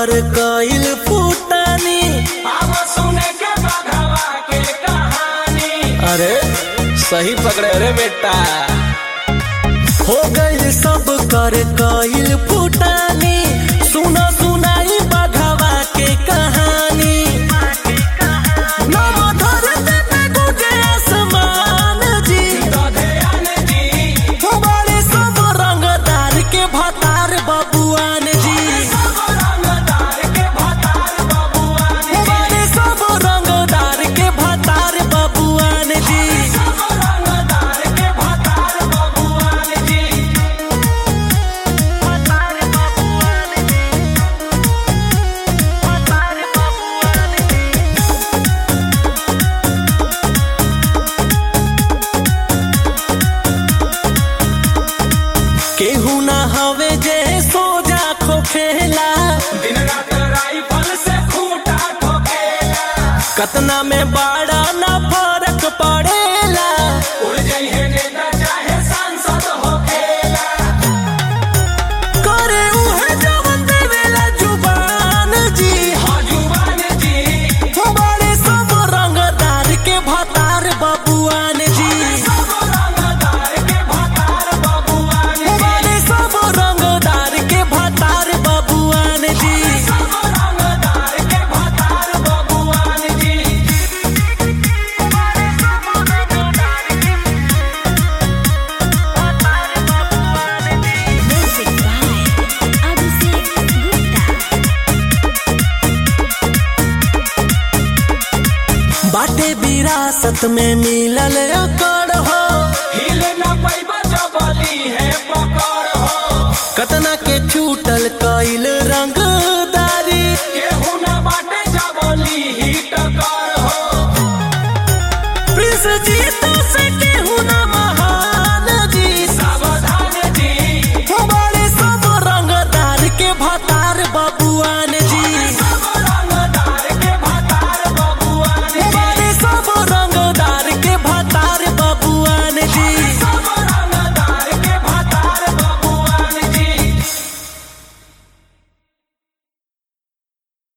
कर कइल फूटानी अब सुने के बघवा के कहानी अरे सही पकड़े रे बेटा हो गइल सब कर कइल फूटानी सुना सुनाई बघवा के कहानी नव धरती पे गुजे आसमान जी दधयान जी बड़े सब रंगदार के भतार बबुआन जी सब रंगदार के भतार बबुआन बड़े सब रंगदार के भतार बबुआन जी सब रंगदार के भतार बबुआन जी केहू ना हवे जे सोजा खोखेला दिन रात राइफल से खूंटा ठोकेला कतना में बड़ा ना फर्क पड़ेला उड़ जाइए नेता चाहे सांसद होखेला करे उहे जवन देवेला जुबान जी हाँ जुबान जी बड़े सब रंगदार के भतार बबुआन जी सब रंगदार के भतार बबुआन बड़े सब रंगदार के भतार बबुआन जी सब रंगदार के भतार बबुआन जी Music by Abhishek Gupta. बाटे विरासत में मिलल अकड़ हो हिले न पैबा जबली है पकड़ हो कतना के छूट